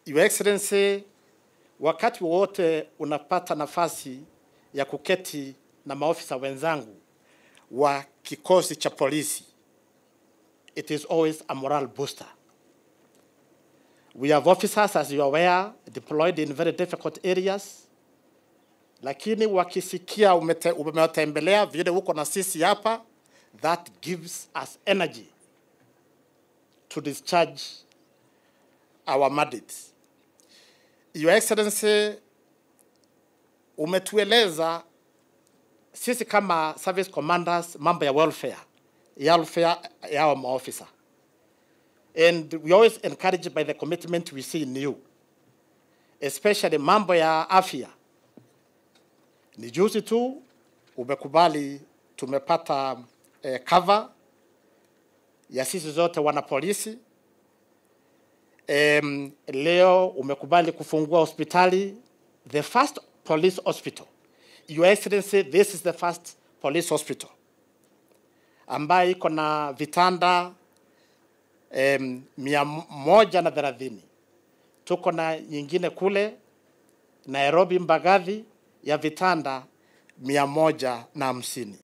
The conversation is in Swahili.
Your Excellency, wakati wowote unapata nafasi ya kuketi na maofisa wenzangu wa kikosi cha polisi, it is always a morale booster. We have officers, as you are aware, deployed in very difficult areas, lakini wakisikia umete- umewatembelea vile uko na sisi hapa, that gives us energy to discharge our mandates. Your Excellency, umetueleza sisi kama service commanders mambo ya welfare, ya welfare ya our maofisa. And we always encouraged by the commitment we see in you, especially mambo ya afya. Ni juzi tu umekubali tumepata eh, cover ya sisi zote wana polisi. Um, leo umekubali kufungua hospitali, the first police hospital. Your Excellency, this is the first police hospital ambayo iko na vitanda um, mia moja na thelathini. Tuko na nyingine kule Nairobi Mbagathi ya vitanda mia moja na hamsini.